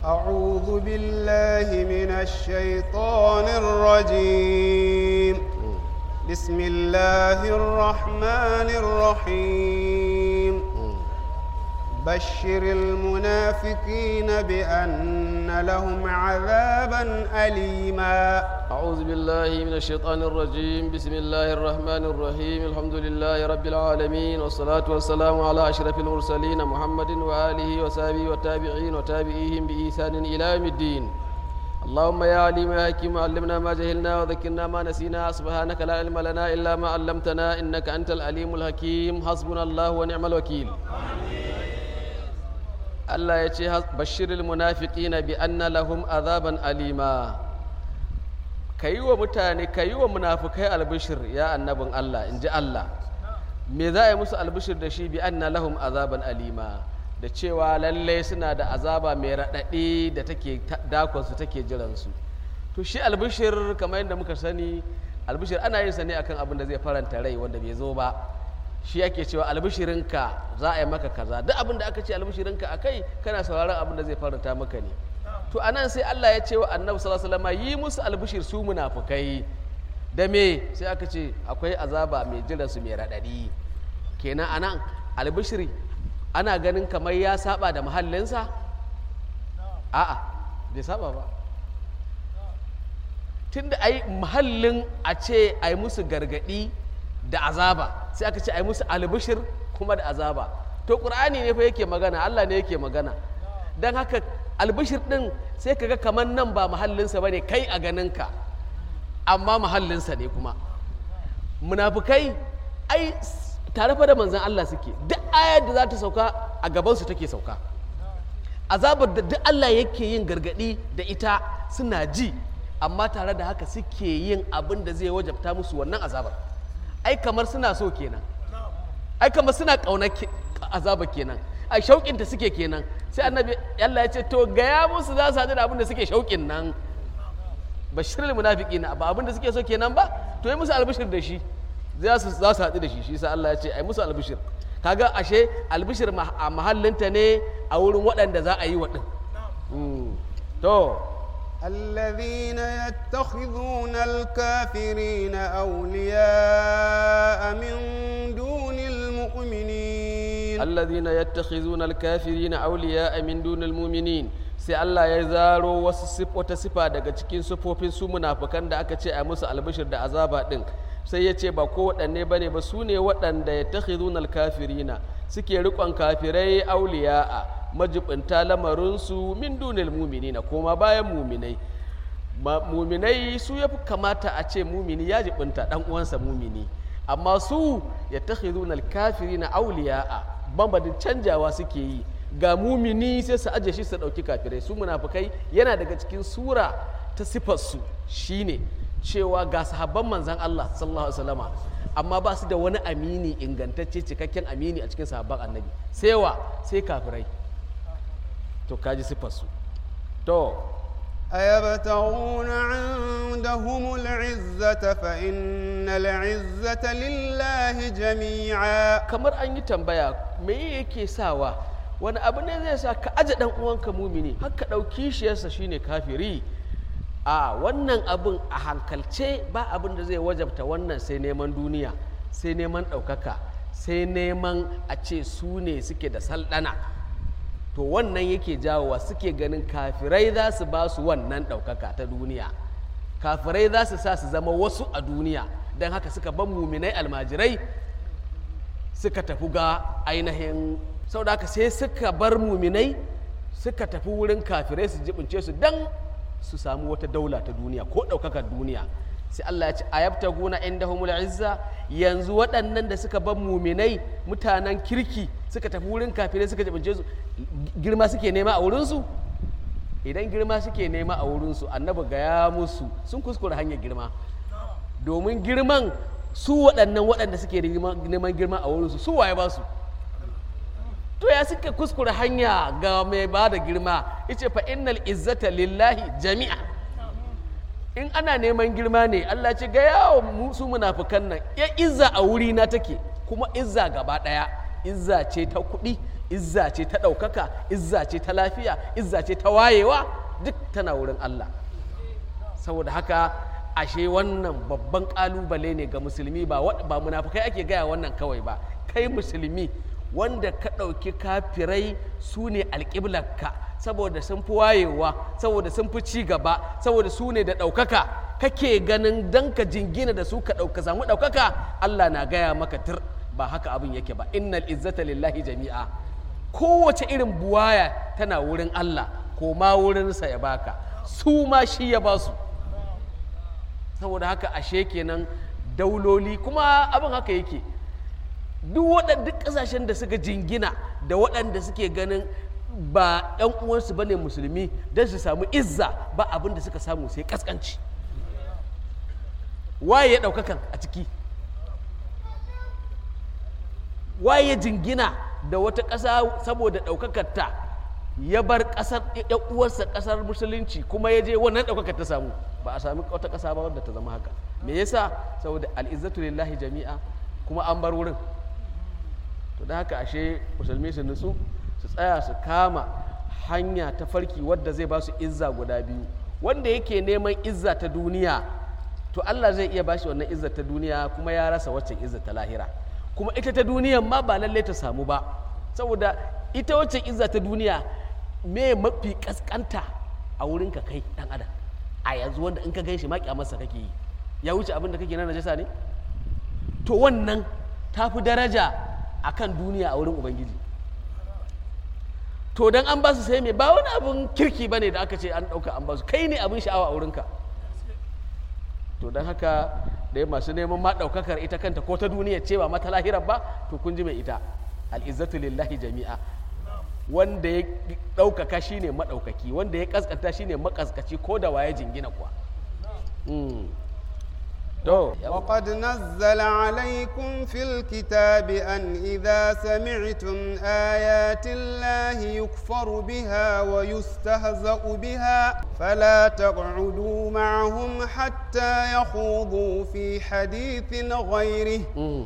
أعوذ بالله من الشيطان الرجيم بسم الله الرحمن الرحيم بشر المنافقين بأن لهم عذابا أليما أعوذ بالله من الشيطان الرجيم بسم الله الرحمن الرحيم الحمد لله رب العالمين والصلاة والسلام على أشرف المرسلين محمد وآله وصحبه والتابعين وتابعيهم بإحسان إلى يوم الدين اللهم يا عليم يا حكيم علمنا ما جهلنا وذكرنا ما نسينا سبحانك لا علم لنا إلا ما علمتنا إنك أنت العليم الحكيم حسبنا الله ونعم الوكيل Allah ya ce bashiril munafiqina bi anna lahum azaban alima ka yi wa mutane ka yi wa munafukai albishir ya annabin Allah in ji Allah me za a yi musu albishir da shi bi anna lahum azaban alima da cewa lalle suna da azaba mai raɗaɗi da take dakonsu take jiransu to shi albishir kamar yadda muka sani albishir ana yin sa ne akan abin da zai faranta rai wanda bai zo ba shi ake cewa albishirinka za a yi maka kaza duk abin da aka ce albishirinka a kai kana sauraron abin da zai faranta maka ne to anan sai Allah ya ce wa annabi sallallahu alaihi wasallam yi musu albishir su munafukai da me sai aka ce akwai azaba mai jiran su mai radadi kenan anan albishiri ana ganin kamar ya saba da mahallinsa a'a bai saba ba tunda ai mahallin a ce ai musu gargadi da azaba sai aka ce ai musu albishir kuma da azaba to qur'ani ne fa yake magana Allah ne yake magana dan haka albishir din sai kaga kamar nan ba mahallinsa bane kai a ganinka amma mahallinsa ne kuma munafukai ai tare fa da manzon Allah suke duk ayar da za ta sauka a gabansu take sauka azabar da duk Allah yake yin gargadi da ita suna ji amma tare da haka suke yin abin da zai wajabta musu wannan azabar ai kamar suna so kenan ai kamar suna ƙaunar azaba kenan ai shauƙinta suke kenan sai annabi Allah ya ce to gaya musu za su haɗu da abin da suke shauƙin nan bashirul munafiqin ba abin da suke so kenan ba to yi musu albishir da shi za su za su haɗu da shi shi sa Allah ya ce ai musu albishir kaga ashe albishir a mahallinta ne a wurin waɗanda za a yi wa ɗin to الذين يتخذون الكافرين أولياء من دون المؤمنين الذين يتخذون الكافرين أولياء من دون المؤمنين sai Allah ya zaro wasu wata sifa daga cikin sifofin su munafukan da aka ce a musu albishir da azaba din sai ya ce ba ko waɗanne ba ne ba su ne waɗanda ya takhizuna alkafirina suke riƙon kafirai auliya'a majibinta lamarinsu min dunil muminina koma bayan muminai muminai su ya fi kamata a ce mumini ya jibinta ɗan uwansa mumini amma su ya takhizuna alkafirina auliya'a bambadin canjawa suke yi ga mumini sai su aje shi su ɗauki kafirai su munafukai yana daga cikin sura ta sifarsu shine cewa ga sahabban manzan Allah sallallahu alaihi wasallama amma ba su da wani amini ingantacce cikakken amini a cikin sahabban annabi sai wa sai kafirai to kaji sifarsu to أيبتغون عندهم العزة فإن العزة لله جميعا kamar an yi tambaya me yake sawa wani abu ne zai sa ka aje dan uwanka mumini har ka ɗauki shiyarsa shine kafiri a wannan abin a hankalce ba abin da zai wajabta wannan sai neman duniya sai neman ɗaukaka sai neman a ce su ne suke da saldana to wannan yake jawowa suke ganin kafirai za su ba su wannan ɗaukaka ta duniya kafirai za su sa su zama wasu a duniya don haka suka ban muminai almajirai suka tafi ga ainihin sau da haka sai suka bar muminai suka tafi wurin kafirai su jibince su don su samu wata daula ta duniya ko ɗaukakar duniya sai Allah ya ce a yabta guna inda humul izza yanzu waɗannan da suka bar muminai mutanen kirki suka tafi wurin kafirai suka jibince su girma suke nema a wurinsu idan girma suke nema a wurinsu annabi gaya musu sun kuskure hanyar girma domin girman su waɗannan waɗanda suke neman girma a wurinsu su waye ba su to ya suka kuskure hanya ga mai ba da girma ice fa innal izzata lillahi jami'a in ana neman girma ne Allah ce ga yawo su munafukan nan ya izza a wuri na take kuma izza gaba ɗaya izza ce ta kuɗi izza ce ta ɗaukaka izza ce ta lafiya izza ce ta wayewa duk tana wurin Allah saboda haka ashe wannan babban ƙalubale ne ga musulmi ba wa- ba munafukai ake gaya wannan kawai ba kai musulmi wanda ka ɗauki kafirai su ne alƙiblarka saboda sun fi wayewa saboda sun fi ci gaba saboda su ne da ɗaukaka kake ganin dan ka jingina da su ka ɗauka samu ɗaukaka Allah na gaya maka tir ba haka abin yake ba innal izzata lillahi jami'a kowace irin buwaya tana wurin Allah ko ma wurinsa ya baka su ma shi ya ba su saboda haka ashe kenan dauloli kuma abin haka yake duk waɗanda ƙasashen da suka jingina da waɗanda suke ganin ba 'yan uwansu ba ne musulmi don su samu izza ba abin da suka samu sai ƙasƙanci waye ya ɗaukakan a ciki waye ya jingina da wata ƙasa saboda ɗaukakarta ya bar ƙasar ‘yan uwarsa ƙasar musulunci kuma ya je wannan ɗaukakar ta samu ba a sami wata ƙasa ba wadda ta zama haka me yasa saboda al'izzatu lillahi jami'a kuma an bar wurin to da haka ashe musulmi su nutsu su tsaya su kama hanya ta farki wadda zai ba su izza guda biyu wanda yake neman izza ta duniya to Allah zai iya bashi wannan izza ta duniya kuma ya rasa waccan izza ta lahira kuma ita ta duniyan ma ba lallai ta samu ba saboda ita waccan izza ta duniya me mafi kaskanta a wurin ka kai dan adam a yanzu wanda in ka gan shi ma kyamarsa kake yi ya wuce abin da kake na najasa ne to wannan ta fi daraja a kan duniya a wurin ubangiji to don an ba su sai mai ba wani abin kirki ba ne da aka ce an ɗauka an ba su kai ne abin sha'awa a wurinka to don haka da masu neman ma ɗaukakar ita kanta ko ta duniya ce ba mata lahirar ba to kun ji mai ita al'izzatu lillahi jami'a wanda ya ɗaukaka shine maɗaukaki wanda ya ƙasƙanta shine maƙasƙaci ko da waye jingina kuwa Mm. to وقد نزل عليكم في الكتاب أن إذا سمعتم آيات الله يكفر بها ويستهزأ بها فلا تقعدوا معهم حتى يخوضوا في حديث غيره Mm.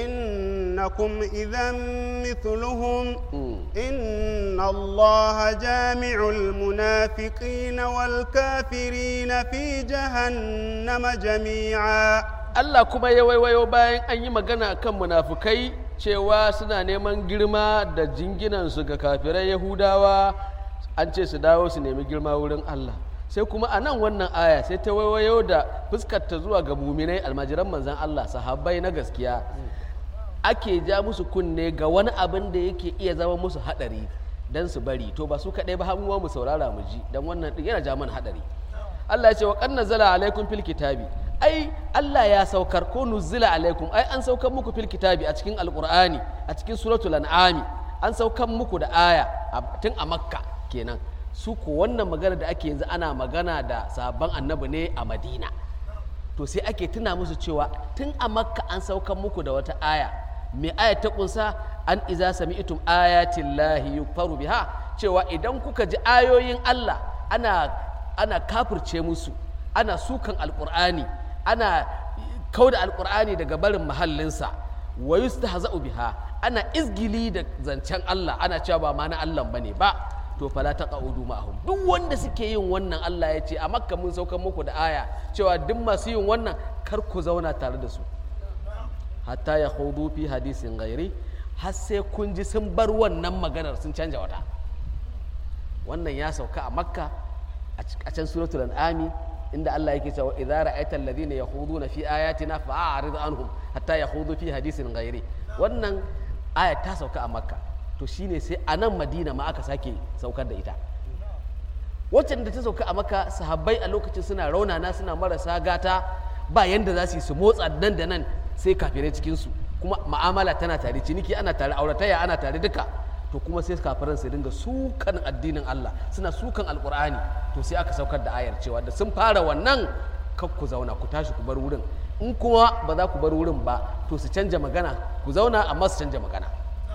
إنكم إذا مثلهم Mm. إن الله جامع المنافقين والكافرين في جهنم جميعا Allah kuma ya waiwayo bayan an yi magana kan munafukai cewa suna neman girma da jinginansu ga kafirai Yahudawa an ce su dawo su nemi girma wurin Allah sai kuma a nan wannan aya sai ta waiwayo da fuskarta zuwa ga muminai almajiran manzan Allah sahabbai na gaskiya ake ja musu kunne ga wani abin da yake iya zama musu hadari don su bari to ba su kaɗai ba hamuwa mu saurara mu ji don wannan ɗin yana ja mana hadari Allah ya ce wa kan nazala alaikum fil kitabi ai Allah ya saukar ko nuzila alaikum ai an saukar muku fil kitabi a cikin alqur'ani a cikin suratul an'ami an saukar muku da aya a- tun a makka kenan su ko wannan magana da ake yanzu ana magana da sabon annabi ne a madina to sai ake tuna musu cewa tun a makka an saukan muku da wata aya mai aya ta kunsa an iza sami'tum ayatin lahi yukfaru biha cewa idan kuka ji ayoyin Allah ana ana kafirce musu ana sukan alqur'ani ana kauda alqur'ani daga barin mahallinsa wa yustahza'u biha ana izgili da zancen Allah ana cewa ba ma na Allah bane ba to fala taqaudu ma'ahum duk wanda suke yin wannan Allah ya ce a makka mun saukar muku da aya cewa duk masu yin wannan kar ku zauna tare da su hatta ya hudu fi hadisin gairi har sai kun ji sun bar wannan maganar sun canja wata wannan ya sauka a makka a c- a can suratul an'ami inda Allah yake cewa idza ra'aita alladhina yakhuduna fi ayatina fa'arid anhum hatta yakhudu fi hadisin ghairi wannan aya ta sauka a makka to shine sai a nan madina ma aka sake saukar da ita waccan da ta sauka a maka sahabbai a lokacin suna raunana suna marasa gata ba yanda za su yi su motsa nan da nan sai kafirai cikinsu kuma ma'amala tana tare ciniki ana tare aurataya ana tare duka to kuma sai kafiran su dinga sukan addinin Allah suna sukan alkur'ani to sai aka saukar da ayar cewa da sun fara wannan kar ku zauna ku tashi ku bar wurin in kuma ba za ku bar wurin ba to su canja magana ku zauna amma su canja magana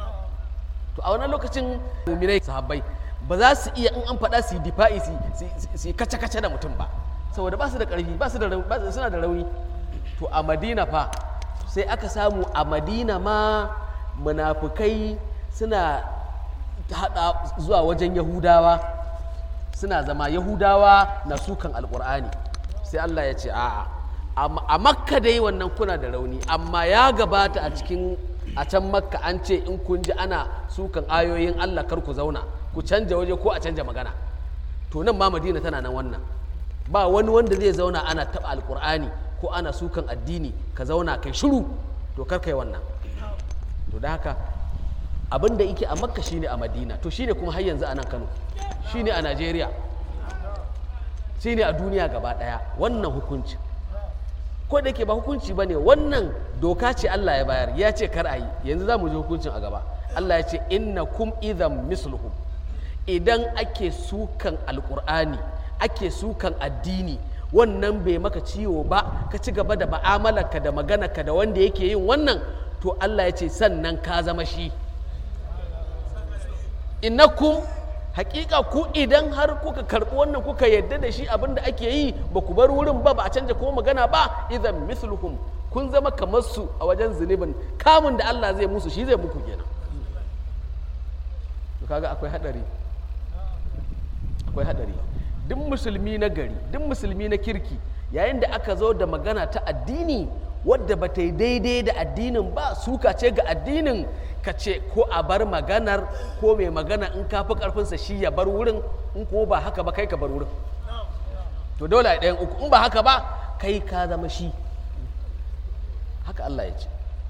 to a wannan lokacin muminai sahabbai ba za su iya in an faɗa su yi difa'i su su yi kace-kace da mutum ba saboda ba su da ƙarfi ba su da rauni- ba su- suna da rauni to a madina fa sai aka samu a madina ma munafukai suna haɗa zuwa wajen yahudawa suna zama yahudawa na sukan alkur'ani sai allah ya ce a'a a makka dai wannan kuna da rauni amma ya gabata a cikin a can makka an ce in kun ji ana sukan ayoyin allah kar ku zauna ku canja waje ko a canja magana to nan ma madina tana nan wannan ba wani wanda zai zauna ana taɓa alkur'ani ko ana sukan addini ka zauna kai shiru to kar kai wannan to da haka abin da yake a makka shine a madina to shine kuma har yanzu a nan kano shine a najeriya shine a duniya gaba daya wannan hukunci ko da yake ba hukunci ba ne wannan doka ce allah ya bayar ya ce kar a yi yanzu za mu ji hukuncin a gaba allah ya ce inna kum idan misluhum idan ake sukan alkur'ani ake sukan addini wannan bai maka ciwo ba ka ci gaba da ba'amalarka da maganarka da wanda yake yin wannan to allah ya ce sannan ka zama shi innakum hakika ku idan har kuka karɓi wannan kuka yadda da shi abin da ake yi ba ku bar wurin ba ba a canja ko magana ba idan misluhum kun zama kamar su a wajen zunubin kamun da Allah zai musu shi zai muku kenan to kaga akwai hadari akwai hadari duk musulmi na gari duk musulmi na kirki yayin da aka zo da magana ta addini wadda ba ta yi daidai da addinin ba suka ce ga addinin ka ce ko a bar maganar ko mai magana in ka fi karfinsa shi ya bar wurin in ko ba haka ba kai ka bar wurin to dole a ɗayan uku in ba haka ba kai ka zama shi haka Allah ya ce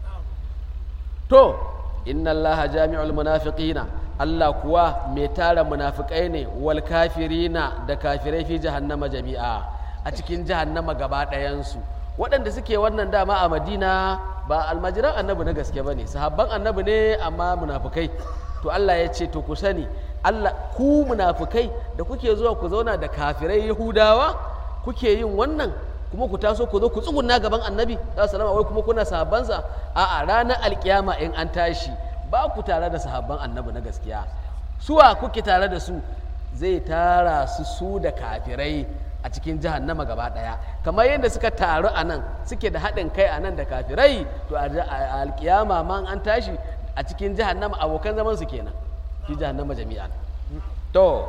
to inna Allah jami'ul munafiqina Allah kuwa mai tara munafikai ne wal kafirina da kafirai fi jahannama jami'a a cikin jahannama gaba ɗayansu waɗanda suke wannan dama a madina ba almajiran annabi na gaske ba ne sahabban annabi ne amma munafukai to allah ya ce to ku sani allah ku munafukai da kuke zuwa ku zauna da kafirai yahudawa kuke yin wannan kuma ku taso ku zo ku tsugunna gaban annabi salama wai kuma kuna sahabbansa a'a ranar alkiyama in an tashi ba ku tare da sahabban annabi na gaskiya suwa kuke tare da su zai tara su su da kafirai a cikin jahannama gaba daya kamar yadda suka taru a nan suke da haɗin kai a nan da kafirai to a alkiyama ma an tashi a cikin jahannama abokan zaman su kenan fi jahannama jami'an to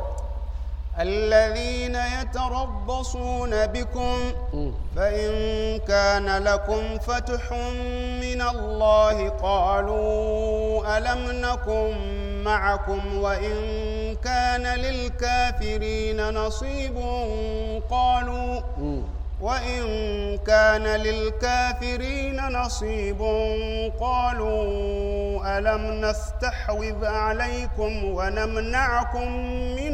الذين يتربصون بكم فإن كان لكم فتح من الله قالوا ألم نكن معكم وإن كان للكافرين نصيب قالوا وإن كان للكافرين نصيب قالوا ألم نستحوذ عليكم ونمنعكم من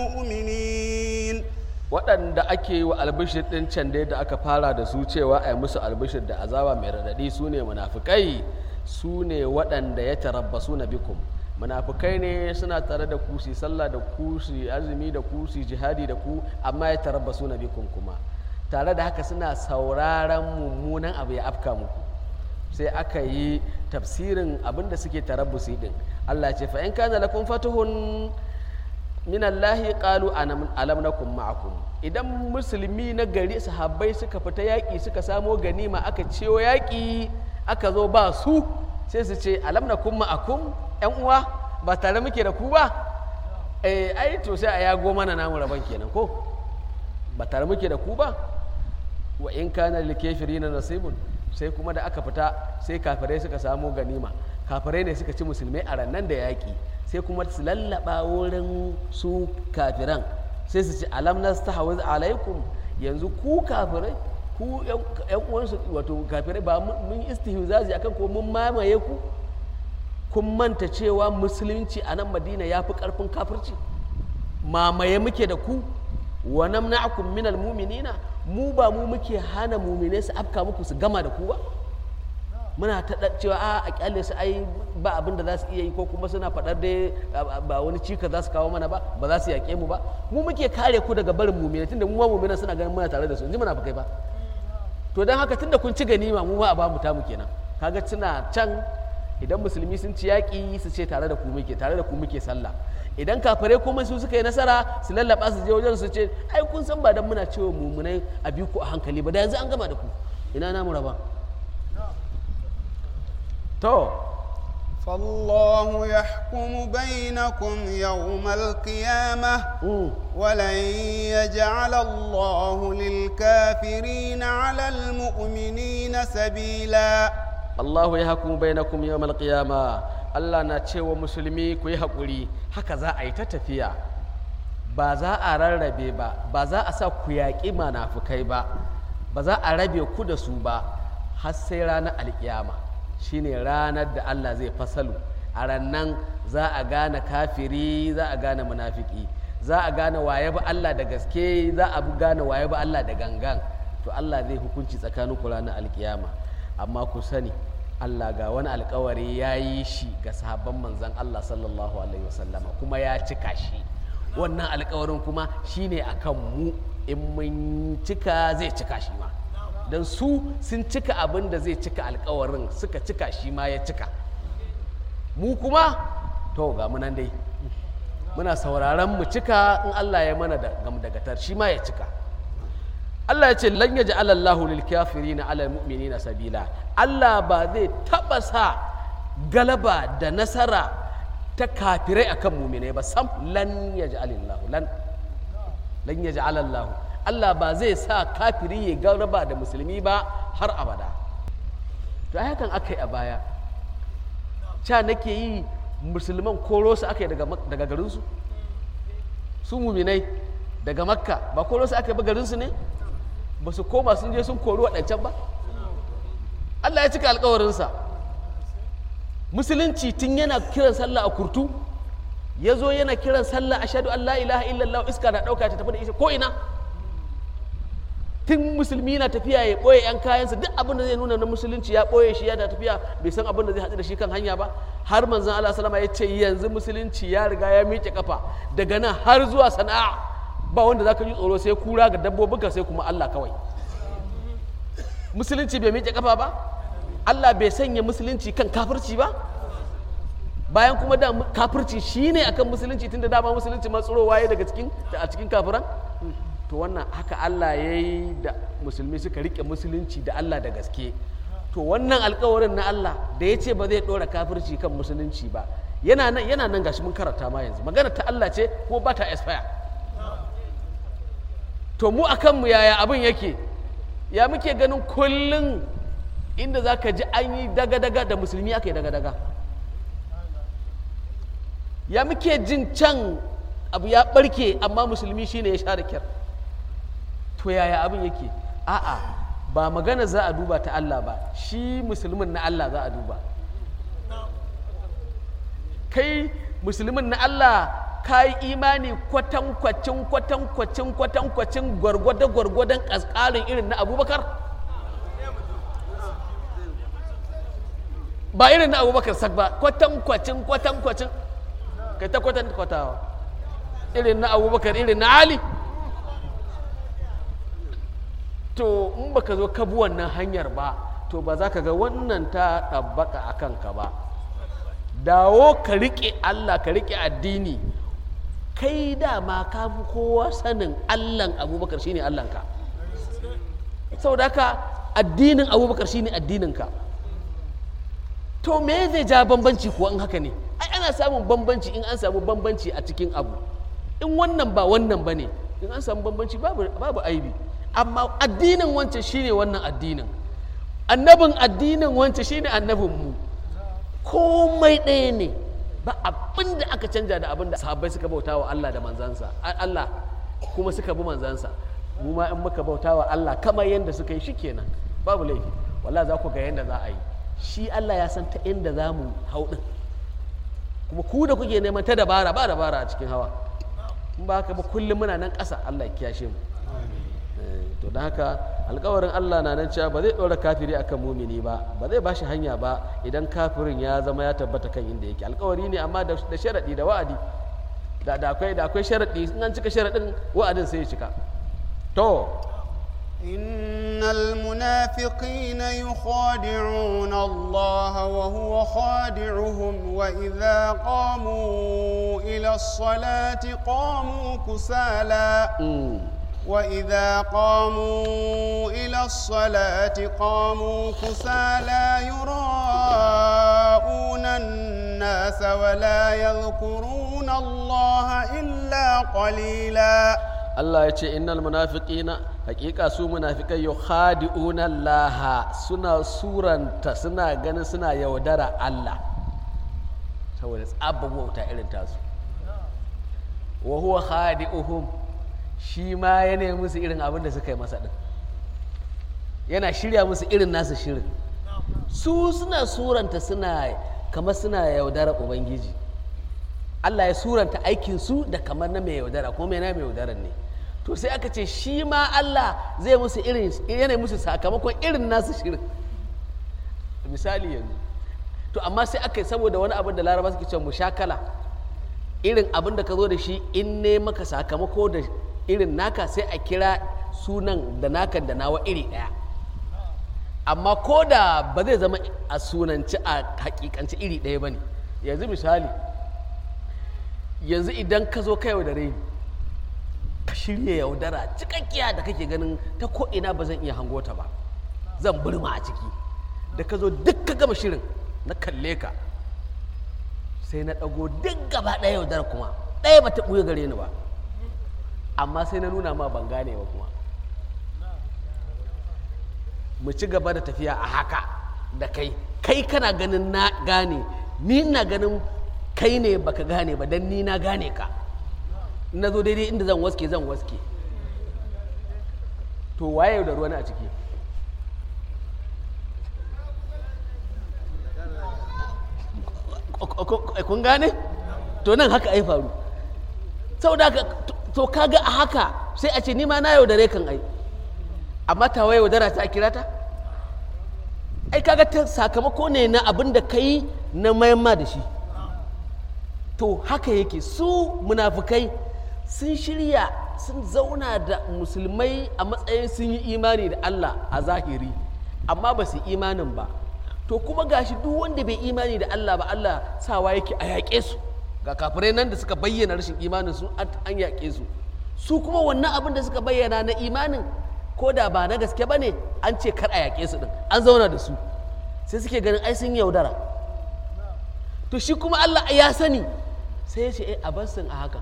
المؤمنين waɗanda ake yi wa albishir ɗin can dai da aka fara da su cewa a yi musu albishir da azaba mai raɗaɗi su ne munafukai su ne waɗanda ya tarabbasu na bikum munafukai ne suna tare da ku su sallah da ku su azumi da ku su jihadi da ku amma ya tarabbasu na bikum kuma tare da haka suna sauraron mummunan abu ya afka muku sai aka yi tafsirin abin da suke tarabbusi din Allah ce fa in kana lakum fatuhun min Allah qalu alam nakum ma'akum idan musulmi na gari sahabbai suka fita yaƙi suka samo ganima aka ciyo yaƙi aka zo ba su sai su ce alam nakum ma'akum yan uwa ba tare muke da ku ba eh ai to sai a yago mana namu rabon kenan ko ba tare muke da ku ba wa in kana lil kafirina nasibun sai kuma da aka fita sai kafirai suka samo ganima kafirai ne suka ci musulmai a rannan da yaƙi sai kuma su lallaba wurin su kafiran sai su ci alam nastahwiz alaikum yanzu ku kafirai ku yan uwansu wato kafirai ba mun istihzazi akan ko mun mamaye ku kun manta cewa musulunci a nan madina ya fi ƙarfin kafirci mamaye muke da ku wa namna'akum minal mu'minina mu ba mu muke hana mu'mine su afka muku su gama da ku ba muna ta cewa a a kyale su ai ba abin da za su iya yi ko kuma suna faɗar da ba wani cika za su kawo mana ba ba za su yaƙe mu ba mu muke kare ku daga barin mu'mine tunda mu ma mu'mina suna ganin muna tare da su inji muna kai ba to don haka tunda kun ci ganima mu ma a ba mu tamu kenan kaga suna can idan musulmi sun ci yaƙi su ce tare da ku muke tare da ku muke sallah idan kafare kuma su suka yi nasara su lallaba su je wajen su ce ai kun san ba dan muna cewa mumunai a bi ku a hankali ba da yanzu an gama da ku ina namu raba to فالله يحكم بينكم يوم القيامة ولن يجعل الله للكافرين على المؤمنين سبيلا Allahu ya hakumu bainakum yawmal qiyama Allah na cewa musulmi ku yi haƙuri haka za a yi ta tafiya ba za a rarrabe ba ba za a sa ku yaƙi manafukai ba ba za a rabe ku da su ba har sai ranar alƙiyama shine ranar da Allah zai fasalu a rannan za a gane kafiri za a gane munafiki za a gane waye ba Allah da gaske za a gane waye ba Allah da gangan to Allah zai hukunci tsakanin ku ranar alƙiyama amma ku sani Allah ga wani alkawari ya yi shi ga sahabban manzan Allah sallallahu alaihi wasallama kuma ya cika shi wannan alkawarin kuma shine akan mu in mun cika zai cika shi ma don su sun cika abin da zai cika alkawarin suka cika shi ma ya cika mu kuma to ga mu nan dai muna sauraron mu cika in Allah ya mana da gamdagatar shi ma ya cika Allah ya ce lan yaji alallahu lil kafirina ala mu'minina sabila Allah ba zai taba sa galaba da nasara ta kafirai akan mu'minai ba sam lan yaji alallahu lan lan yaji alallahu Allah ba zai sa kafiri ya galaba da musulmi ba har abada to ai hakan aka yi a baya ca nake yi musulman koro su aka yi daga garinsu su muminai daga makka ba koro su aka yi ba garinsu ne ba su koma sun je sun kori waɗancan ba Allah ya cika alkawarinsa musulunci tun yana kiran sallah a kurtu ya zo yana kiran sallah a shaɗu Allah ilaha illallah iska na ɗauka ta tafi da isa ko ina tun musulmi na tafiya ya ɓoye 'yan kayansa duk abin da zai nuna na musulunci ya ɓoye shi yana tafiya bai san abin da zai haɗu da shi kan hanya ba har manzon Allah salama ya ce yanzu musulunci ya riga ya miƙe kafa daga nan har zuwa sana'a ba wanda za ka ji tsoro sai kura ga dabbobinka sai kuma Allah kawai musulunci bai miƙe kafa ba Allah bai sanya musulunci kan kafirci ba bayan kuma da kafirci shine akan musulunci tunda dama musulunci ma tsirowa ya daga cikin a cikin kafiran to wannan haka Allah ya yi da musulmi suka rike musulunci da Allah da gaske to wannan alkawarin na Allah da ya ce ba zai ɗora kafirci kan musulunci ba yana nan yana nan gashi mun karanta ma yanzu magana ta Allah ce ko ba ta expire to mu akan mu yaya abin yake ya muke ganin kullum inda za ka ji an yi daga-daga da musulmi aka yi daga-daga ya muke jin can abu ya barke amma musulmi shine ya sha da kyar to yaya abin yake a'a ba magana za a duba ta Allah ba shi musulmin na Allah za a duba kai musulmin na Allah ka yi imani kwatankwacin kwatankwacin kwatankwacin gwargwado gwargwadon ƙasƙarin irin na abubakar ba irin na abubakar sak ba kwatankwacin kwatankwacin kai ta kwatankwatawa irin na abubakar irin na ali to in baka zo ka bi wannan hanyar ba to ba za ka ga wannan ta ɗabbaka a kanka ba dawo ka riƙe allah ka riƙe addini kai dama ka fi kowa sanin allan abubakar shine allanka saboda haka addinin abubakar shine addininka to me zai ja bambanci kuwa in haka ne ai ana samun bambanci in an samu bambanci a cikin abu in wannan ba wannan ba ne in an samu bambanci babu, babu aibi amma addinin wancan shine wannan addinin annabin addinin wancan shine annabin mu komai ɗaya ne ba abin da aka canja da abin da sahabbai suka bauta wa Allah da manzansa Allah kuma suka bi manzansa mu ma in muka bauta wa Allah kamar yadda suka yi shikenan babu laifi wallahi za ku ga yadda za a yi shi Allah ya san ta inda za mu hau ɗin kuma ku da kuke neman ta dabara ba dabara a cikin hawa in ba haka ba kullum muna nan ƙasa Allah ya kiyashe mu to don haka alkawarin Allah na nan cewa ba zai ɗora kafiri akan mumini ba ba zai ba shi hanya ba idan kafirin ya zama ya tabbata kan inda yake alkawari ne amma da sharaɗi da wa'adi da akwai da akwai sharaɗi in an cika sharaɗin wa'adin sai ya cika to إن المنافقين يخادعون الله وهو خادعهم وإذا قاموا إلى الصلاة قاموا كسالى وإذا قاموا إلى الصلاة قاموا كسالى يراءون الناس ولا يذكرون الله إلا قليلا Allah ya ce innal munafiqina hakika su munafikai yukhadi'una Allah suna suranta suna ganin suna yaudara Allah saboda tsabban wauta irin tasu wa huwa khadi'uhum shi ma ya nemi musu irin abin da suka yi masa din yana shirya musu irin nasu shirin su suna suranta suna kamar suna yaudara ubangiji Allah ya suranta aikinsu da kamar na mai yaudara kuma mai na mai yaudaran ne to sai aka ce shi ma Allah zai musu irin yana musu sakamakon irin nasu shirin misali yanzu to amma sai aka yi saboda wani abin da laraba suke cewa mushakala irin abin da ka zo da shi in ne maka sakamako da irin naka sai a kira sunan da naka da nawa iri ɗaya amma ko da ba zai zama a sunanci a hakikanci iri ɗaya ba ne yanzu misali yanzu idan ka zo ka yaudare ni ka shirya yaudara cikakkiya da kake ganin ta ko'ina ba zan iya hango ta ba zan burma a ciki da ka zo duk ka gama shirin na kalle ka sai na ɗago duk gaba ɗaya yaudara kuma ɗaya ba ta ɓuya gare ni ba amma sai na nuna ma ban gane ba kuma mu ci gaba da tafiya a haka da kai kai kana ganin na gane ni na ganin kai ne baka gane ba dan ni na gane ka na zo daidai inda zan waske zan waske to waye da ruwa a ciki kun gane to nan haka ai faru saboda haka to kaga a haka sai a ce ni ma na yaudare kan ai amma tawa yaudara ta kira ta ai kaga ta sakamako ne na abin da ka yi na mayamma da shi to haka yake su munafukai sun shirya sun zauna da musulmai a matsayin sun yi imani da Allah a zahiri amma ba su imanin ba to kuma gashi duk wanda bai imani da Allah ba Allah sawa yake a yaƙe su ga kafirai nan da suka bayyana rashin imanin su an yaƙe su su kuma wannan abin da suka bayyana na imanin ko da ba na gaske ba ne an ce kar a yaƙe su din an zauna da su sai suke ganin ai sun yaudara to shi kuma Allah ya sani sai ya ce eh a bar a haka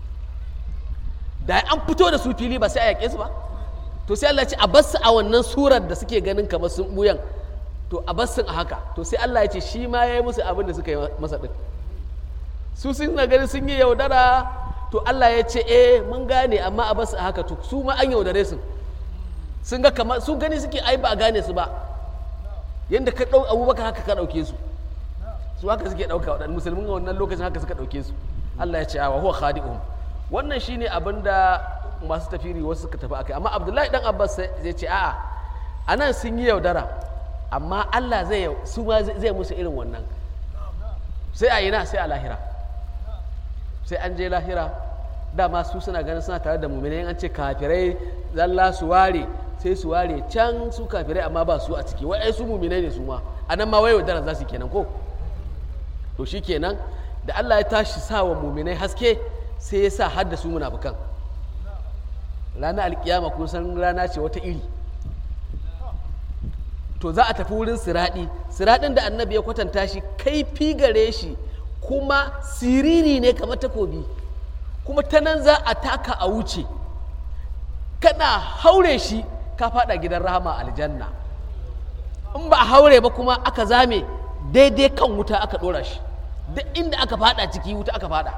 da an fito da su fili ba sai a yaƙe su ba to sai Allah ya ce a bar a wannan surar da suke ganin kamar sun buyan to a bar a haka to sai Allah ya ce shi ma ya yi musu abin da suka yi masa din su sun na ganin sun yi yaudara to Allah ya ce eh mun gane amma a bar a haka to su ma an yaudare su sun ga kamar su gani suke ai ba a gane su ba yadda ka ɗau abubakar haka ka ɗauke su su haka suke ɗauka waɗanda musulmin a wannan lokacin haka suka ɗauke su Allah ya ce wa huwa khadi'un wannan shine abin da masu tafiri wasu suka tafi akai amma Abdullahi dan Abbas zai ce a'a anan sun yi yaudara amma Allah zai su ma zai musu irin wannan sai a ina sai a lahira sai an je lahira dama su suna ganin suna tare da muminai an ce kafirai zalla su ware sai su ware can su kafirai amma ba su a ciki wai su muminai ne su ma anan ma wai yaudara za su kenan ko to shi kenan da Allah ya tashi sa wa muminai haske sai ya sa har da su munafukan ranar alkiyama kun san rana ce wata iri to za a tafi wurin siraɗi siraɗin da annabi ya kwatanta shi kaifi gare shi kuma siriri ne kamar takobi kuma ta nan za a taka a wuce kana haure shi ka fada gidan rahama aljanna in ba a haure ba kuma aka zame daidai kan wuta aka ɗora shi duk inda aka fada ciki wuta aka fada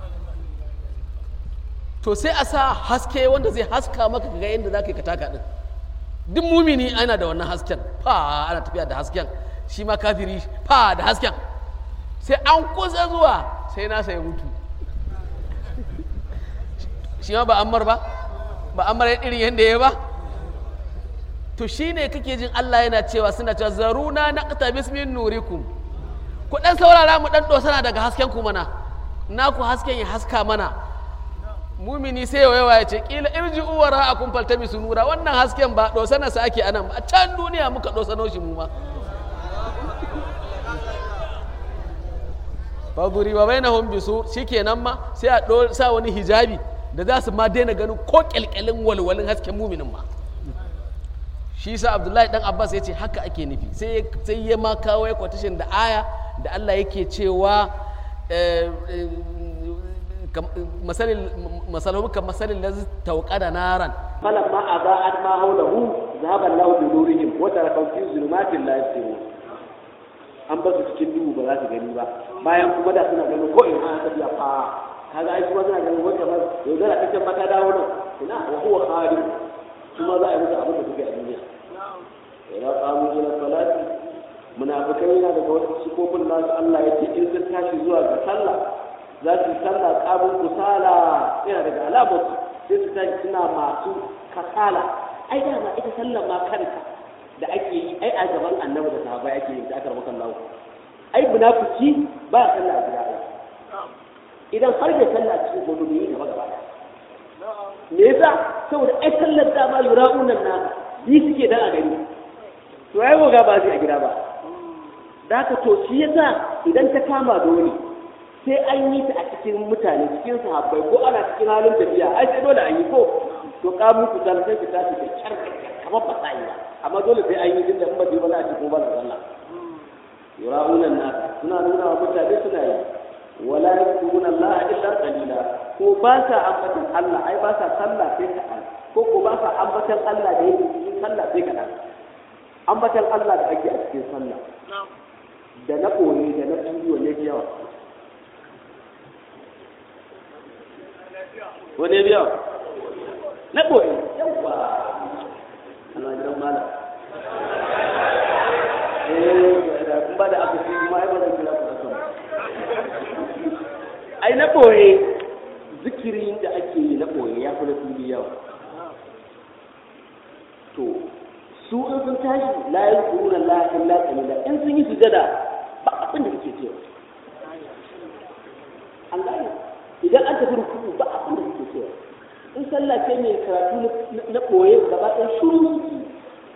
to sai a sa haske wanda zai haska maka ga yadda za ka yi ka taka ɗin duk mumini ana da wannan hasken fa ana tafiya da hasken shi ma kafiri fa da hasken sai an kusa zuwa sai nasa ya mutu shi ma ba ammar ba ba ammar irin yadda ya ba to shi ne kake jin Allah yana cewa suna cewa zaruna na ƙata bismin nurikum ku ɗan saurara mu ɗan ɗosana daga hasken ku mana naku hasken ya haska mana mumini sai yawa ya ce kila irji uwara a kun faltami su nura wannan hasken ba ɗosana sa ake anan a can duniya muka ɗosano shi mu ma faguri wa bai na hombisu shi kenan ma sai a sa wani hijabi da za su ma daina ganin ko kyalkyalin walwalin hasken muminin ma shi sa abdullahi dan abbas ya ce haka ake nufi sai ya ma kawo ya kwatashin da aya da Allah yake cewa eh, eh, kam- masalin masalahum kan masalin lazi tauqada naran فلما أضاءت ما حوله ذهب الله بنورهم وتركهم في ظلمات لا يبصرون an ba su cikin duhu ba za su gani ba bayan kuma da suna ganin ko in ana tafiya fa kaga ai kuma suna ganin wata ba yaudara ta can mata dawo nan ina wa huwa khadim kuma za a yi musu abin da suke a duniya idan qamu ila salati munafikai yana daga wasu sifofin nasu Allah ya ce in sun tashi zuwa ga sallah za su yi sallah qabun kusala yana daga alamar sai su tashi suna masu kasala ai dama ita sallar ma kanta da ake yi ai a gaban annabi da sahabbai ake yi da aka rabu kan ai munafiki ba ya sallah a gida ai idan har da sallah a cikin gobe ne gaba gaba ɗaya. me yasa saboda ai sallar dama yura'unan na bi suke dan a gani to ai goga ba zai a gida ba da haka to shi yasa idan ta kama dole sai an yi ta a cikin mutane cikin sahabbai ko ana cikin halin tafiya ai sai dole an yi ko to ka muku dan sai ki tashi da kyar da kyar kamar ba sai ba amma dole sai an yi din da in ba je ba za a ci ko ba da sallah yura'unan nas suna nuna wa mutane suna yi wala yadkuruna Allah illa qalila ko ba sa ambatan Allah ai ba sa sallah sai kaɗan ko ko ba sa ambatan Allah da yake cikin sallah sai kaɗan ambatan Allah da ake a cikin sallah da na koyi da na fili wanne fi yawa wanne fi yawa na koyi yawa ana gidan malam eh da kun ba da aka fi kuma ai ba zan kira ku akan ai na ɓoye zikirin da ake yi na ɓoye ya fi na fili yawa to su in sun tashi la yi kuruna la illa qalila in sun yi sujada ba abin da kake cewa an gane idan an tafi rukuku ba abin da kake cewa in sallah ce mai karatu na- na ɓoye gaba ɗaya shuru suke yi.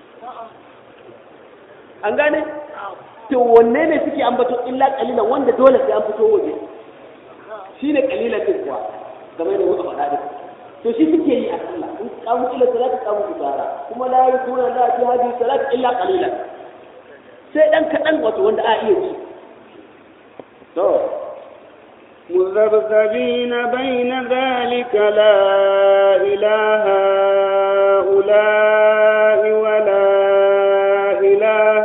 an gane to wanne ne suke ambato illa qalilan wanda dole sai an fito waje shi ne kalilan din kuwa game da muka faɗa din to shi suke yi a sallah in kamu ila salati kamu kusara kuma la yakuna la fi hadhihi salati illa qalilan sai dan kaɗan wato wanda a iya ci to مذبذبين بين ذلك لا إله هؤلاء ولا إله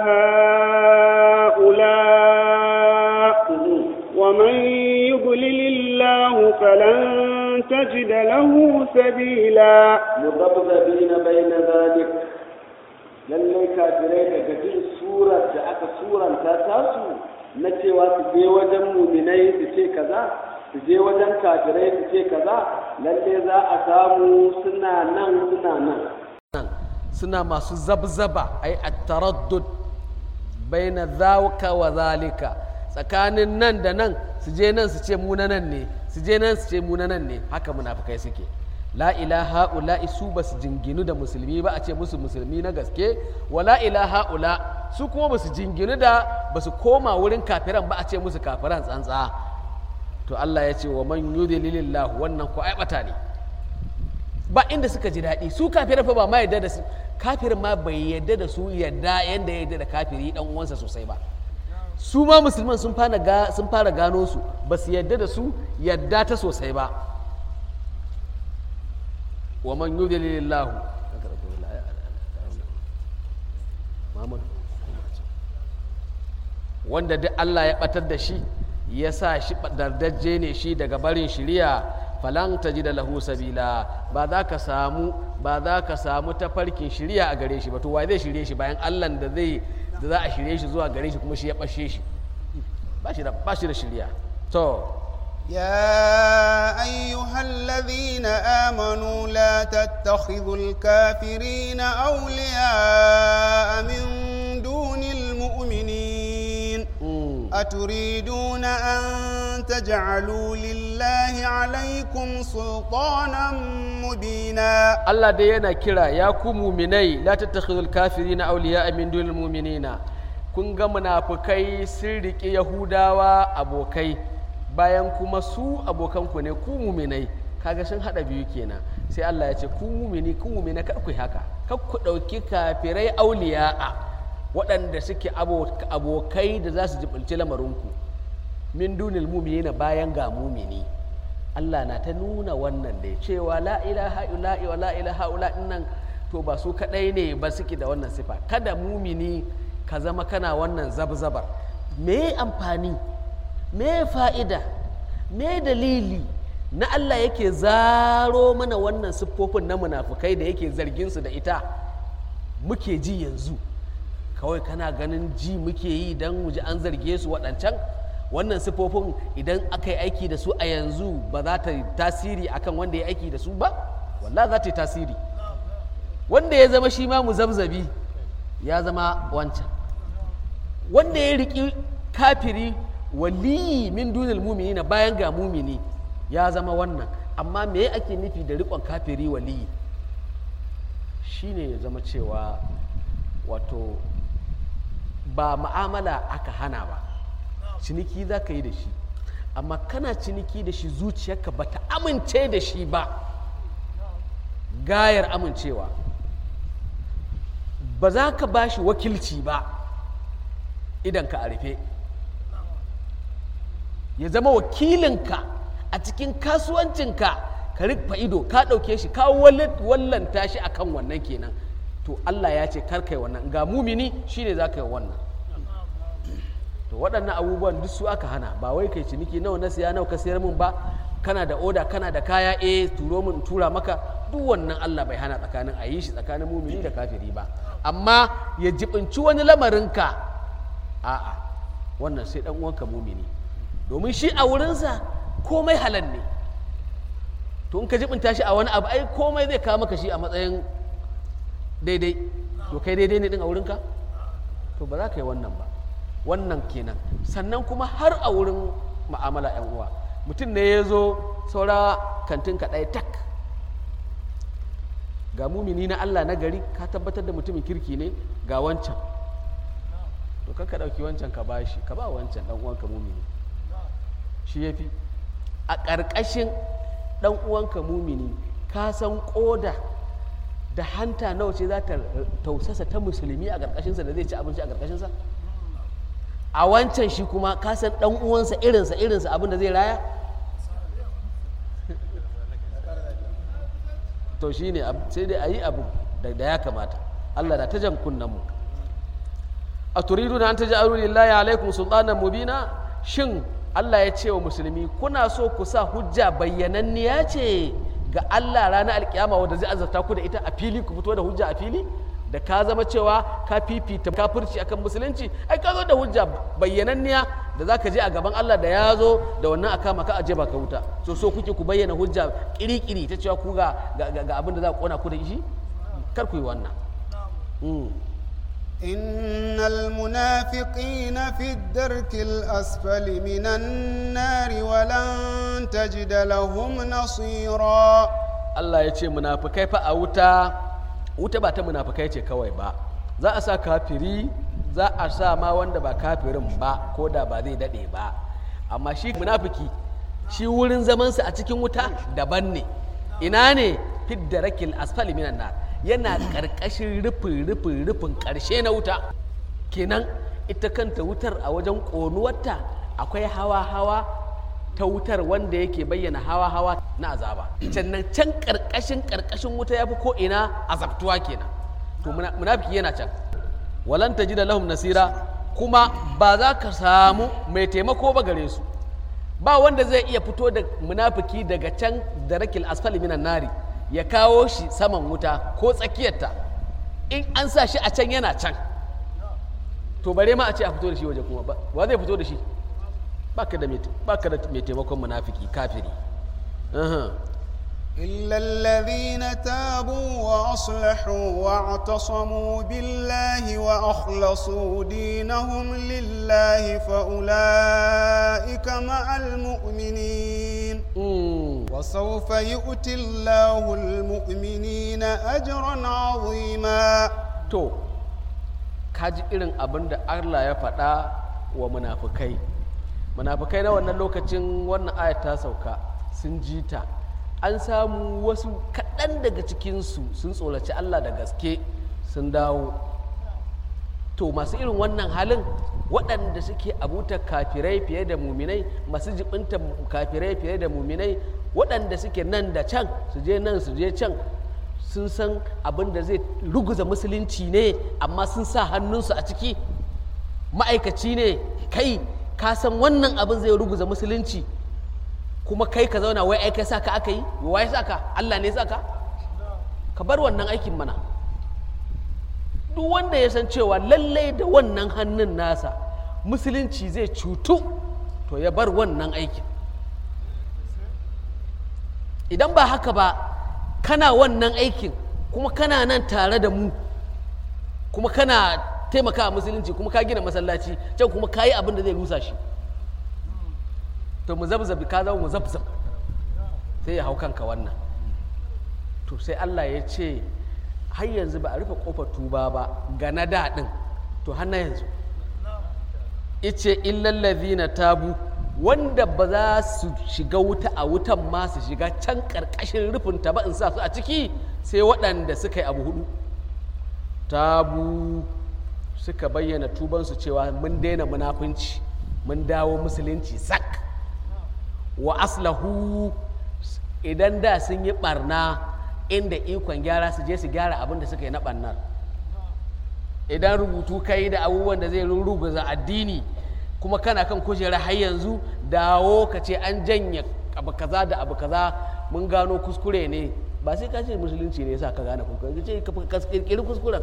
هؤلاء ومن يضلل الله فلن تجد له سبيلا mudabdabina bayna zalik lallai kafirai daga jin surar da aka suranta tasu na cewa su je wajen muminai su ce kaza su je wajen kafirai su ce kaza lallai za a samu suna nan suna nan nan suna masu zabzaba ai at-taraddud baina zawka wa zalika tsakanin nan da nan su je nan su ce mu na nan ne su je nan su ce mu na nan ne haka munafikai suke la ilaha ula su ba su jinginu da musulmi ba a ce musu musulmi na gaske wa la ilaha ula su kuma ba su jinginu da ba su koma wurin kafiran ba a ce musu kafiran tsantsa to Allah ya ce wa man yudlilillahu wannan ko aibata ne ba inda suka ji daɗi su kafirin fa ba ma yadda da su kafirin ma bai yadda da su yadda yadda ya yadda da kafiri dan uwansa sosai ba su ma musulman sun fara ga sun fara gano su ba su yadda da su yadda ta sosai ba wa man yudlilillahu wanda duk Allah ya batar da shi ya sa shi dardajje ne shi daga barin shiriya falan ta ji da lahu sabila ba za ka samu ba za ka samu tafarkin shiriya a gare shi ba to wai zai shirye shi bayan Allah da zai da za a shirye shi zuwa gare shi kuma shi ya bashe shi ba shi da ba shi da shiriya to يا أيها الذين آمنوا لا تتخذوا الكافرين أولياء من دون المؤمنين mm, أتريدون أن تجعلوا لله عليكم سلطانا مبينا Allah dai yana kira ya ku muminai la tattakhidul kafirina awliya min dunil mu'minina kun ga munafukai sun riƙe yahudawa abokai bayan kuma su abokanku ne ku muminai kaga sun hada biyu kenan sai Allah ya ce ku mumini ku mumina kar ku yi haka kar ku ɗauki kafirai auliya'a waɗanda suke abokai da za su jibinci lamarinku min dunil mumina bayan ga mumini Allah na ta nuna wannan ne cewa la ilaha illa wa la ilaha illa nan to ba su kadai ne ba suke da wannan sifa kada mumini ka zama kana wannan zabzabar me amfani me fa'ida me dalili na Allah yake zaro mana wannan siffofin na munafukai da yake zargin su da ita muke ji yanzu kawai kana ganin ji muke yi don mu ji an zarge su waɗancan wannan siffofin idan aka yi aiki da su a yanzu ba za ta yi tasiri akan wanda ya aiki da su ba wallah za ta yi tasiri wanda ya zama shi ma muzabzabi ya zama wancan wanda ya riƙi kafiri waliyi min dunil mumini na bayan ga mumini ya zama wannan amma me ake nufi da riƙon kafiri waliyi shine ya zama cewa wato ba ma'amala aka hana ba ciniki za ka yi da shi amma kana ciniki da shi zuciyarka ba ta amince da shi ba gayar amincewa ba za ka ba shi wakilci ba idan ka a rufe ya zama wakilinka a cikin kasuwancinka ka rufe ido ka ɗauke shi ka wallanta shi akan wannan kenan to Allah ya ce kar kai wannan ga mumini shine za ka yi wannan to waɗannan abubuwan duk su aka hana ba wai kai ciniki nawa na siya nawa ka sayar min ba kana da oda kana da kaya eh turo min tura maka duk wannan Allah bai hana tsakanin a yi shi tsakanin mumini da kafiri ba amma ya jibinci wani lamarinka a'a wannan sai dan uwanka mumini domin shi a wurinsa komai halal ne to in ka jibinta shi a wani abu ai komai zai kawo maka shi a matsayin daidai to kai daidai ne din a wurinka to ba za ka yi wannan ba wannan kenan sannan kuma har a wurin ma'amala yan uwa mutum ne ya zo saura kantin ka ɗaya tak ga mumini na Allah na gari ka tabbatar da mutumin kirki ne ga wancan to kan ka ɗauki wancan ka bashi ka ba wancan ɗan uwanka mumini shi ya fi a ƙarƙashin ɗan uwanka mumini ka san ƙoda da hanta nawa ce za ta tausasa ta musulmi a ƙarƙashinsa da zai ci abinci a ƙarƙashinsa a wancan shi kuma ka san ɗan uwansa irinsa irinsa abin da zai raya to shi ne sai dai a yi abu da ya kamata allah na ta jan kunnen mu a turidu na an ta ji lillahi alaikum sultanan mubina shin allah ya ce wa musulmi kuna so ku sa hujja bayyananniya ce ga allah ranar alkiyama wanda zai azarta ku da ita a fili ku fito da hujja a fili da ka zama cewa ka fifita kafirci akan musulunci ai ka zo da hujja bayyananniya da za ka je a gaban Allah da ya zo da wannan aka maka aje ba ka wuta so so kuke ku bayyana hujja kiri-kiri ta cewa ku ga ga abin da za ku kona ku da shi kar ku yi wannan إن المنافقين في الدرك الأسفل من النار ولن تجد لهم نصيرا Allah ya ce munafikai fa a wuta wuta ba ta munafikai ce kawai ba za a sa kafiri za a sa ma wanda ba kafirin ba ko da ba zai daɗe ba amma shi munafiki shi wurin zamansa a cikin wuta daban ne ina ne fidda rakil asfali minan nar yana ƙarƙashin rufin rufin rufin ƙarshe na wuta kenan ita kanta wutar a wajen ƙonuwarta akwai hawa hawa ta wutar wanda yake bayyana hawa hawa na azaba sannan can ƙarƙashin ƙarƙashin wuta ya fi ko ina azabtuwa kenan to munafiki yana can walan ji da lahum nasira kuma ba za ka samu mai taimako ba gare su ba wanda zai iya fito da munafiki daga can da rakil asfali minan nari ya kawo shi saman wuta ko tsakiyarta in an sa shi a can yana can to bare ma a ce a fito da shi waje kuma ba wa zai fito da shi baka da mai taimakon munafiki kafiri إلا الذين تابوا وأصلحوا واعتصموا بالله وأخلصوا دينهم لله فأولئك مع المؤمنين وسوف يؤتي الله المؤمنين أجرا عظيما to kaji irin abin da Allah ya faɗa wa munafukai munafukai na wannan lokacin wannan ayat ta sauka sun ji ta an samu wasu kaɗan daga cikinsu sun tsoraci Allah da gaske sun dawo to masu irin wannan halin waɗanda suke abutar kafirai fiye da muminai masu jibinta kafirai fiye da muminai waɗanda suke nan da can su je nan su je can sun san abin da zai ruguza musulunci ne amma sun sa hannunsu a ciki ma'aikaci ne kai ka san wannan abin zai ruguza musulunci kuma kai ka zauna wai aikai sa ka aka yi wai sa ka Allah ne sa ka ka bar wannan aikin mana duk wanda ya san cewa lallai da wannan hannun nasa musulunci zai cutu to ya bar wannan aikin idan ba haka ba kana wannan aikin kuma kana nan tare da mu kuma kana taimaka musulunci kuma ka gina masallaci can kuma ka yi abin da zai rusa shi to mu zabzabi ka zama mu zabzab sai ya hau kanka wannan to sai Allah ya ce har yanzu ba a rufe kofar tuba ba ga na daɗin to har na yanzu ice illallazi na tabu wanda ba za su shiga wuta a wutan ma su shiga can ƙarƙashin rufinta ba in sa su a ciki sai waɗanda suka yi abu hudu tabu suka bayyana tubansu cewa mun daina munafunci mun dawo musulunci sak wa aslahu idan da sun yi barna inda ikon gyara su je su gyara abin da suka yi na barnar idan rubutu kai da abubuwan da zai ruguza addini kuma kana kan kujera har yanzu dawo ka ce an janye abu kaza da abu kaza mun gano kuskure ne ba sai ka ce musulunci ne yasa ka gane kuskure ka ce ka kirkiri kuskuren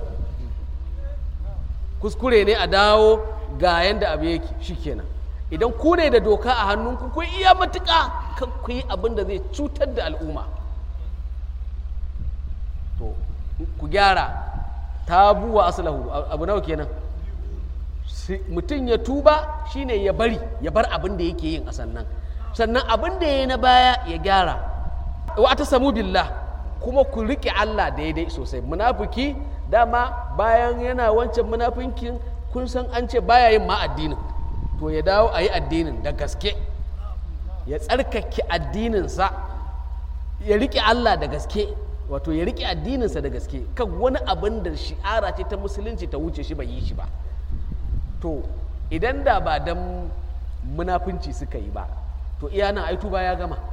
kuskure ne a dawo ga yanda abu yake shikenan idan ku ne da doka a hannunku ku iya matuƙa kan ku yi abin da zai cutar da al'umma to ku gyara tabu wa aslahu abu nawa kenan mutum ya tuba shine ya bari ya bar abin da yake yin a sannan sannan abin da ya yi na baya ya gyara wa ta samu billah kuma ku riƙe Allah daidai sosai munafiki dama bayan yana wancan munafinkin kun san an ce baya yin ma addinin to ya dawo a yi addinin da gaske ya tsarkake addininsa ya riƙe Allah da gaske wato ya riƙe addininsa da gaske kan wani abin da shi'ara ce ta musulunci ta wuce shi bai yi shi ba to idan da ba dan munafunci suka yi ba to iya nan ai tuba ya gama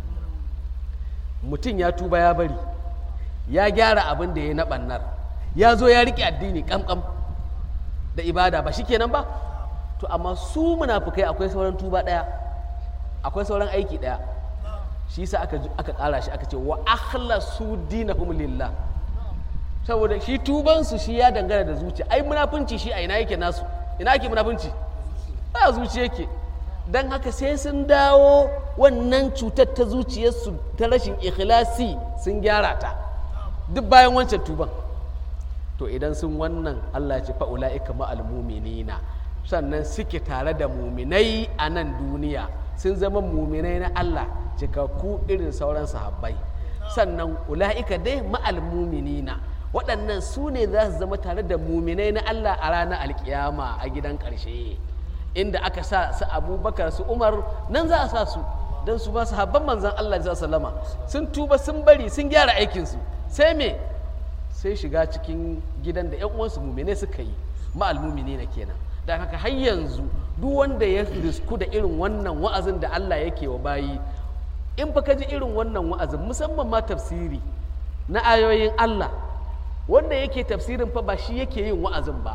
mutum ya tuba ya bari ya gyara abin da ya na ɓannar ya zo ya riƙe addini ƙamƙam da ibada ba shi kenan ba to amma su munafukai akwai sauran tuba ɗaya akwai sauran aiki ɗaya shi sa aka aka ƙara shi aka ce wa akhlasu dinahum lillah saboda shi tubansu shi ya dangana da zuciya ai munafunci shi a ina yake nasu ina ake munafunci ba zuciya yake don haka sai sun dawo wannan cutar ta zuciyarsu ta rashin ikhlasi sun gyara ta duk bayan wancan tuban to idan sun wannan Allah ya ce fa'ula'ika ma'al muminina sannan suke tare da muminai a nan duniya sun zama muminai na Allah cikakku irin sauran sahabbai sannan ula'ika dai ma'al muminina waɗannan su ne za su zama tare da muminai na Allah a ranar alkiyama a gidan ƙarshe inda aka sa su abubakar su umar nan za a sa su don su ba su habban manzan Allah sallama sun tuba sun bari sun gyara aikinsu sai me sai shiga cikin gidan da yan uwansu mumine suka yi ma'al mumini na kenan da haka har yanzu duk wanda ya risku da irin wannan wa'azin da Allah yake wa bayi in fa ka ji irin wannan wa'azin musamman ma tafsiri na ayoyin Allah wanda yake tafsirin fa ba shi yake yin wa'azin ba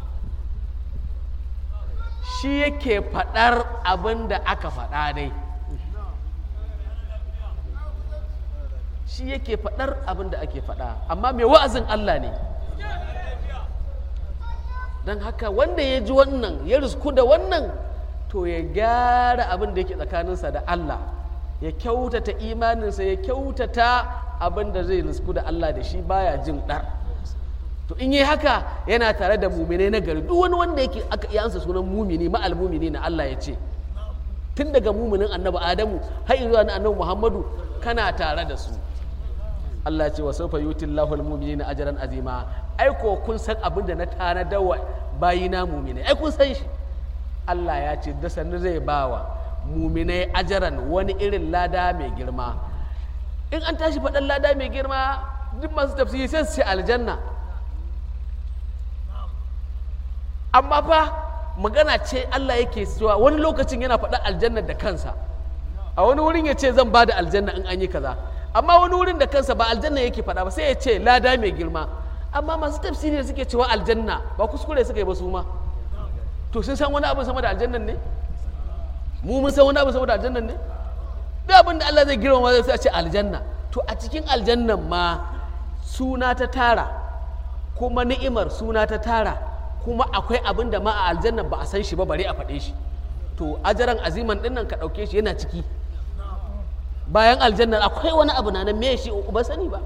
shi yake faɗar abin da aka faɗa dai shi yake faɗar abin da ake faɗa amma mai wa'azin Allah ne don haka wanda ya ji wannan ya risku da wannan to ya gyara abin da yake tsakaninsa da Allah ya kyautata imaninsa ya kyautata abin da zai risku da Allah da shi baya jin ɗar to in yi haka yana tare da mumine na gari duk wani wanda yake aka iya ansa sunan mumini ma'al mumini na Allah ya ce tun daga muminin annabi Adamu har zuwa na annabi Muhammadu kana tare da su Allah ce wa sawfa yuti Allahu al-mu'minina ajran azima ai ko kun san abin da na tanadar wa bayina mumine ai kun san shi Allah ya ce da sannu zai bawa muminai ajaran wani irin lada mai girma in an tashi faɗan lada mai girma duk masu tafsiri sai su ce aljanna amma fa magana ce Allah yake cewa wani lokacin yana faɗa aljanna da kansa a wani wurin ya ce zan ba da aljanna in an yi kaza amma wani wurin da kansa ba aljanna yake faɗa ba sai ya ce lada mai girma amma masu tafsiri da suke cewa aljanna ba kuskure suka yi ba su ma to sun san wani abin sama da aljannan ne mu mun san wani abin sama da aljannan ne duk abin da Allah zai girmama zai sai a ce aljanna to a cikin aljannan ma suna ta tara kuma ni'imar suna ta tara kuma akwai abin da ma a aljannan ba a san shi ba bare a faɗe shi to ajaran aziman din nan ka ɗauke shi yana ciki bayan aljannan akwai wani abu na nan me shi ba sani ba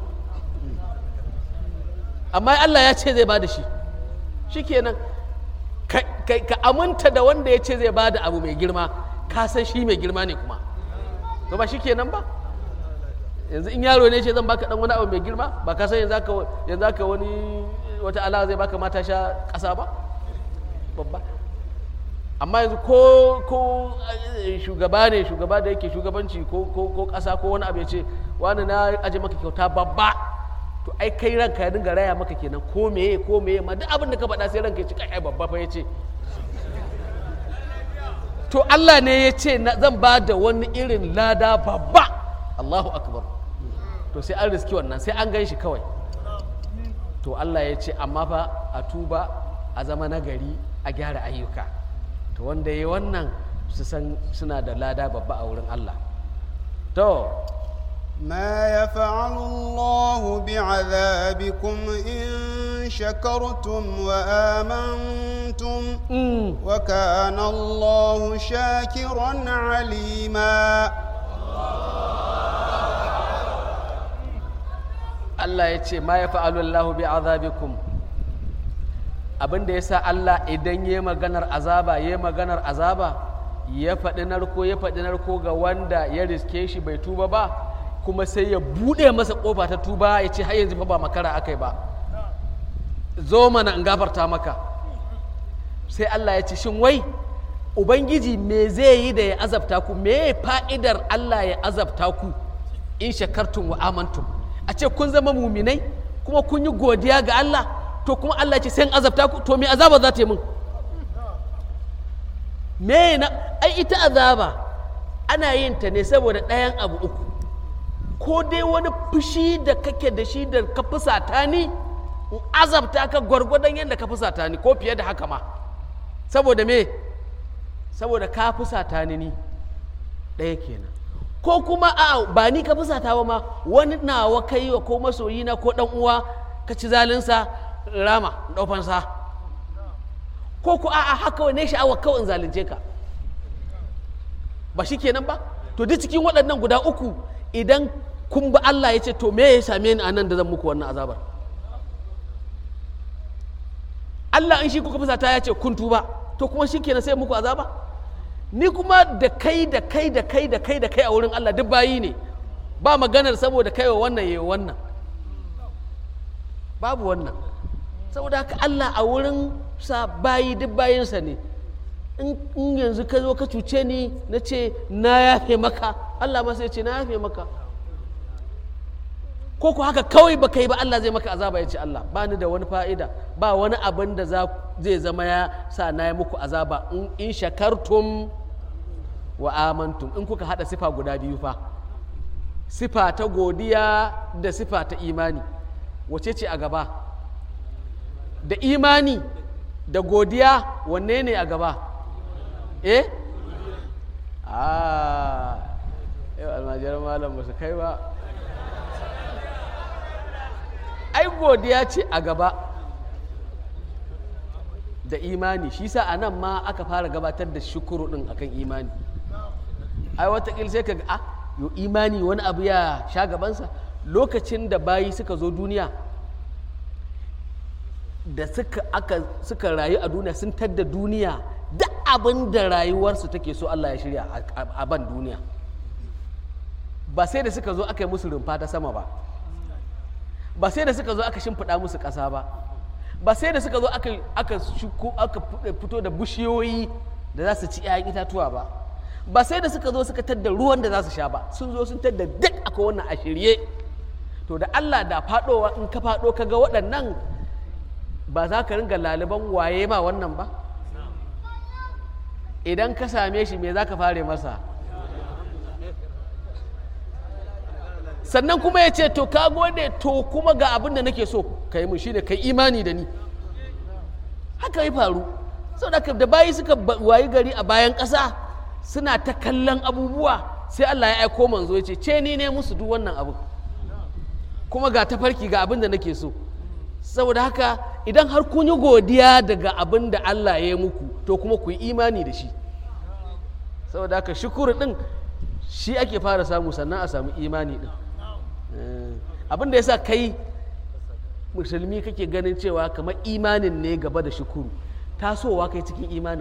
amma Allah ya ce zai ba da shi shikenan ka, ka, ka aminta da wanda ya ce zai ba da abu mai girma ka san shi mai girma ne kuma to ba shikenan ba yanzu in yaro ne ce zan baka dan wani abu mai girma ba ka san yanzu aka yanzu aka wani wata ala zai baka mata sha ƙasa ba babba amma yanzu ko ko eh, shugaba ne shugaba da yake shugabanci ko ko ko ƙasa ko wani abu ya ce wani na aje maka kyauta babba to ai kai ranka ya dinga raya maka kenan ko meye ko meye ma duk abin da ka faɗa sai ranka ya ci kai ai babba fa ya ce to Allah ne ya ce na- zan ba da wani irin lada babba Allahu akbar to sai an riski wannan sai an gan shi kawai to Allah ya ce amma fa a tuba a zama nagari a gyara ayyuka to wanda ya yi wannan su san suna da lada babba a wurin Allah to ما يفعل الله بعذابكم إن شكرتم وآمنتم mm, وكان الله شاكرا عليما Allah ya ce ma ya fa'alu Allahu bi azabikum abinda ya sa Allah idan ya maganar azaba ya maganar azaba ya faɗi narko ya faɗi narko ga wanda ya riske shi bai tuba ba kuma sai ya buɗe masa ƙofa ta tuba ya ce har yanzu fa ba makara akai ba zo mana in gafarta maka sai Allah ya ce shin wai ubangiji me zai yi da ya azabta ku me fa'idar Allah ya azabta ku in shakartum wa amantum a ce kun zama muminai kuma kun yi godiya ga Allah to kuma Allah ya ce sai in azabta ku to me azaba za ta yi min me na ai ita azaba ana yin ta ne saboda ɗayan abu uku ko dai wani fushi da kake da shi da ka fusata ni in azabta ka gwargwadon yadda ka fusata ni ko fiye da haka ma saboda me saboda ka fusata ni ni ɗaya kenan ko kuma a ba ni ka fusata ba ma wani nawa ka yi wa ko masoyina ko ɗan uwa ka ci zalinsa rama ɗaufansa ko ku a'a haka wane sha'awa kawai in zalunce ka ba shi kenan ba to duk cikin waɗannan guda uku idan kun ba Allah ya ce to me ya same ni a nan da zan muku wannan azabar Allah in shi kuka fusata ya ce kun tuba to kuma shi kenan sai muku azaba ni kuma da kai da kai da kai da kai da kai a wurin Allah duk bayi ne ba maganar saboda kai wa wannan yayi wannan babu wannan saboda haka Allah a wurin sa bayi duk bayinsa ne in in yanzu ka zo ka cuce ni na ce na yafe maka Allah ma sai ce na yafe maka ko ku haka kawai ba kai ba Allah zai maka azaba ya ce Allah ba ni da wani fa'ida ba wani abin da za- zai zama ya sa na yi muku azaba in, in shakartum wa amantum in kuka hada sifa guda biyu fa sifa ta godiya da sifa ta imani wace ce a gaba da imani da godiya wanne ne a gaba eh ah yau almajiran malam ba su kai ba ai godiya ce a gaba da imani shi sa a nan ma aka fara gabatar da shukuru din akan imani ai watakil sai ka ga ah yo imani wani abu ya sha gabansa lokacin da bayi suka zo duniya da suka aka suka rayu a duniya sun tadda duniya duk abin da rayuwarsu take so Allah ya shirya a- a a ban duniya ba sai da suka zo aka yi musu rumfa ta sama ba ba sai da suka zo aka shimfiɗa musu ƙasa ba ba sai da suka zo aka aka shuko aka fito da bishiyoyi da za su ci 'ya'yan itatuwa ba ba sai da suka zo suka tadda ruwan da za su sha ba sun zo sun tadda duk akwai wannan a shirye to da Allah da faɗowa in ka faɗo ka ga waɗannan ba za ka ringa laliban waye ma wannan ba idan ka same shi me za ka fare masa sannan kuma ya ce to ka gode to kuma ga abin da nake so ka yi mun shine ka yi imani da ni haka ya faru saboda da bayi suka wayi gari a bayan ƙasa suna ta kallon abubuwa sai Allah ya aiko manzo ya ce ce ni ne musu duk wannan abu kuma ga tafarki ga abin da nake so saboda haka idan har kun yi godiya daga abin da Allah ya yi muku to kuma ku yi imani da shi saboda haka shukuru din shi ake fara samu sannan a samu imani din abin da ya sa kai musulmi kake ganin cewa kamar imanin ne gaba da shukuru tasowa kai cikin imanin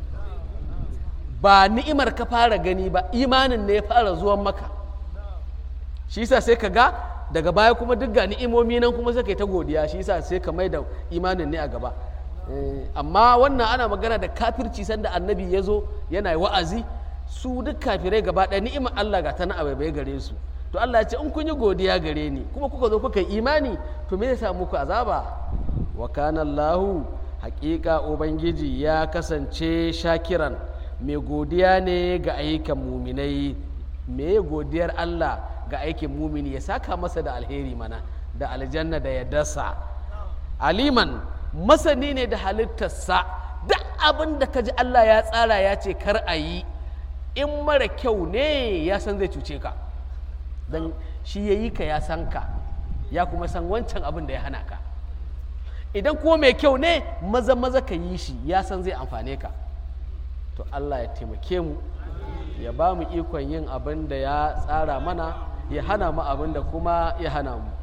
ba ni'imar ka fara gani ba imanin ne ya fara zuwan maka shi yasa sai ka ga daga baya kuma duk ga ni'imomi nan kuma sai kai ta godiya shi yasa sai ka mai da imanin ne a gaba amma wannan ana magana da kafirci sanda annabi ya zo yana wa'azi su duk kafirai gaba ɗaya ni'imar Allah ga ta na abai gare su to Allah ya ce in kun yi godiya gare ni kuma kuka zo kuka yi imani to me zai sa muku azaba wa kana Allahu haƙiƙa ubangiji ya kasance shakiran mai godiya ne ga ayyukan muminai me godiyar Allah ga aikin mumini ya saka masa da alheri mana da aljanna da ya dasa aliman masani ne da halittarsa duk abin da ka ji Allah ya tsara ya ce kar a yi in mara kyau ne ya san zai cuce ka don shi ya yi ka ya san ka ya kuma san wancan abin da ya hana ka idan kuma mai kyau ne maza maza ka yi shi ya san zai amfane ka to Allah ya taimake mu ya ba mu ikon yin abin da ya tsara mana ya hana mu abin da kuma ya hana mu